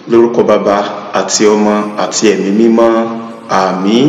lórúkọ bàbá àti ọmọ àti ẹ̀mí mímọ́ àmín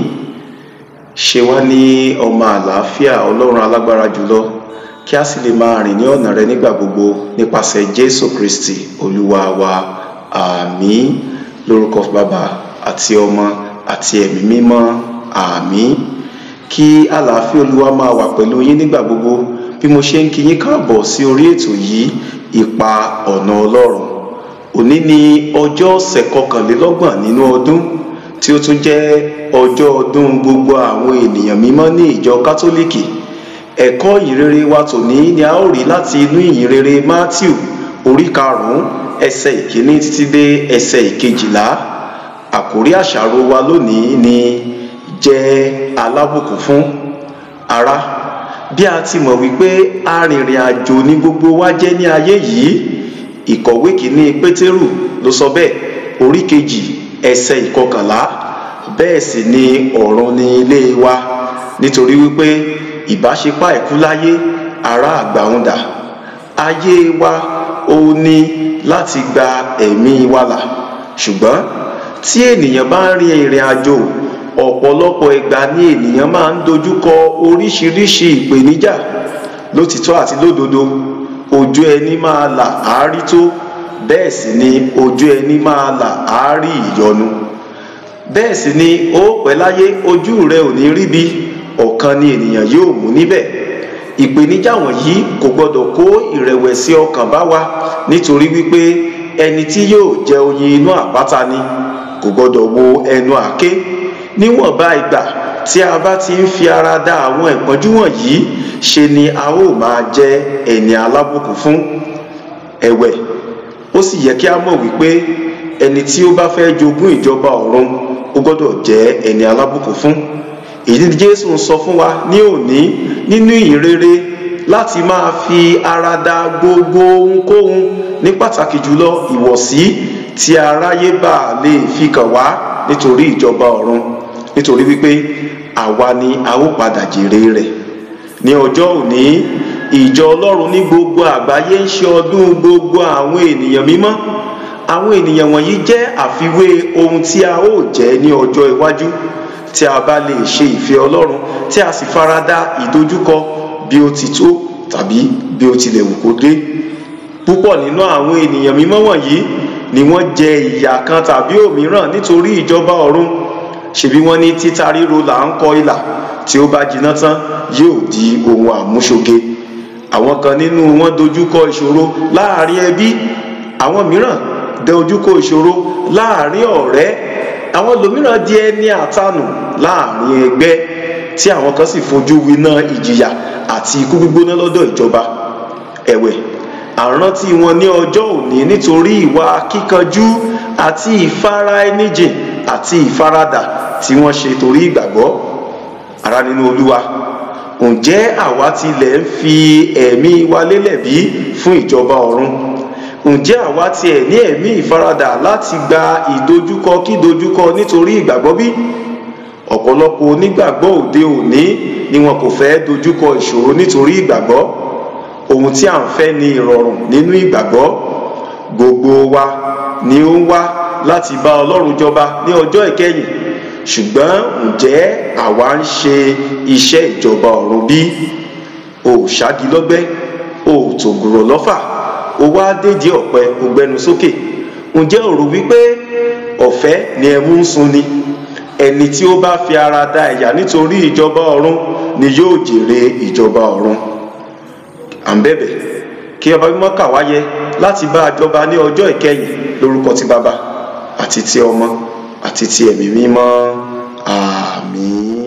ṣe wá ní ọmọ àlàáfíà ọlọ́run alágbára jùlọ kí a sì lè máa rìn ní ọ̀nà rẹ nígbà gbogbo nípasẹ̀ jésù kristi olúwa wa àmín lórúkọ bàbá àti ọmọ àti ẹ̀mí mímọ́ àmín kí àlàáfíà olúwa máa wà pẹ̀lú yín nígbà gbogbo bí mo ṣe ń kí yín káàbọ̀ sí orí ètò yìí ipa ọ̀nà ọlọ́run òní ni ọjọ́ ọ̀sẹ̀ kọkànlélọ́gbọ̀n nínú ọdún tí ó tún jẹ́ ọjọ́ ọdún gbogbo àwọn ènìyàn mímọ́ ní ìjọ kátólíkì ẹ̀kọ́ ìyìnrere wa tòní ni a ó rí láti inú ìyìnrere matthew orí karùn-ún ẹsẹ̀ ìkíní títí dé ẹsẹ̀ ìkejìlá àkórí àṣàrò wa lónìí ni jẹ́ alábùkún fún ará bí a ti mọ̀ wípé arìnrìn àjò ní gbogbo wa jẹ́ ní ayé yìí ìkọ̀wé kìíní pétérù ló sọ bẹ́ẹ̀ orí kejì ẹsẹ̀ ìkọkànlá bẹ́ẹ̀ sì ni ọ̀run ni ilé wa nítorí wípé ìbáṣepá ẹ̀kú láyé ará àgbàhùndà ayé wa ó ní láti gba ẹ̀mí wa là ṣùgbọ́n tí ènìyàn bá ń rin ìrìn àjò ọ̀pọ̀lọpọ̀ ìgbà ni ènìyàn máa ń dojúkọ oríṣiríṣi ìpèníjà lótìtọ́ àti lódodo ojú ẹni máa là áárí tó bẹ́ẹ̀ sì ni ojú ẹni máa là áárí ìyọnu bẹ́ẹ̀ sì ni ó pẹ́ láyé ojú rẹ ò ní ríbi ọ̀kan ni ènìyàn yóò mú níbẹ̀ ìpèníjà wọ̀nyí kò gbọdọ̀ kó ìrẹ̀wẹ̀sì ọkàn bá wa nítorí wípé ẹni tí yóò jẹ oyin inú àpáta ni kò gbọdọ̀ wo ẹnu àké níwọ̀nba ìgbà tí a bá ti ń fi ara da àwọn ìpọ́njú wọ̀nyí ṣe ni a ó máa jẹ ẹni alábùkún fún ẹ̀wẹ̀ ó sì yẹ kí a mọ̀ wípé ẹni tí ó bá fẹ́ jogún ìjọba ọ̀run ó gbọ́dọ̀ jẹ́ ẹni alábùkún fún èyí ni jésù ń sọ fún wa ní òní nínú ìrere láti máa fi ara da gbogbo ohunkóhun ní pàtàkì jùlọ ìwọ̀sí tí aráyé bá lè fi kàn wá nítorí ìjọba ọ̀run nítorí wípé àwa ni a ó padà jèrè rẹ̀ ní ọjọ́ òní ìjọ ọlọ́run ní gbogbo àgbáyé ń ṣe ọdún gbogbo àwọn ènìyàn mímọ́ àwọn ènìyàn wọ̀nyí jẹ́ àfiwé ohun tí a ó jẹ́ ní ọjọ́ iwájú tí a bá lè ṣe ìfẹ́ ọlọ́run tí a sì farada ìdojúkọ bí ó ti tó tàbí bí ó tilẹ̀ wù kó dé púpọ̀ nínú àwọn ènìyàn mímọ́ wọ̀nyí ni wọ́n jẹ ìyà kan tàbí òmíràn nítorí ìjọba ọ̀run ṣebí wọ́n ní títa ríro là ń kọ ìlà tí ó bá jiná tán yóò di ohun àmúṣoge àwọn kan nínú wọn dojúkọ ìṣòro láàrin ẹbí àwọn mìíràn dojúkọ ìṣòro láàrin ọ̀rẹ́ àwọn lòmíràn di ẹni àtanù láàrin ẹgbẹ́ tí àwọn kan sì fojú winá ìjìyà àti ikú gbígbóná lọ́dọ̀ ìjọba ẹ̀wẹ̀ àrántí wọn ní ọjọ́ òní nítorí ìwà kíkanjú àti ìfara ẹni jìn àti ìfaradà tí wọ́n ṣe torí ìgbàgbọ́ ara nínú olúwa ǹjẹ́ àwa tilẹ̀ ń fi ẹ̀mí wa lélẹ̀ bí fún ìjọba ọ̀run ǹjẹ́ àwa tiẹ̀ ní ẹ̀mí ìfaradà láti gba ìdojúkọ kí dojúkọ nítorí ìgbàgbọ́ bí ọ̀pọ̀lọpọ̀ onígbàgbọ́ òde òní ni wọn kò fẹ́ dojúkọ ìṣòro nítorí ìgbàgbọ́ ohun tí à ń fẹ́ ni ìrọ̀rùn nínú ìgbàgbọ́ gbogbo wa ni ó ń wá láti bá ọlọ́run jọba ní ọjọ́ ìkẹyìn ṣùgbọ́n ǹjẹ́ àwa ń ṣe iṣẹ́ ìjọba ọ̀run bí o ò ṣági lọ́gbẹ́ o ò tògùrọ̀ lọ́fà o wá dédé ọ̀pẹ o gbẹnu sókè ǹjẹ́ o rò wípé ọ̀fẹ́ ni ẹmu ń sun ni ẹni tí ó bá fi ara da ẹ̀yà nítorí ìjọba ọ̀run ni yóò jèrè ìjọba ọ̀run à ń bẹ̀bẹ̀ kí ọba mímọ́ kà wáyé láti bá a jọba ní ọjọ́ ìkẹyìn lórúkọ ti bàbá àti ti ọmọ àti ti ẹ̀mí mímọ́ àmín.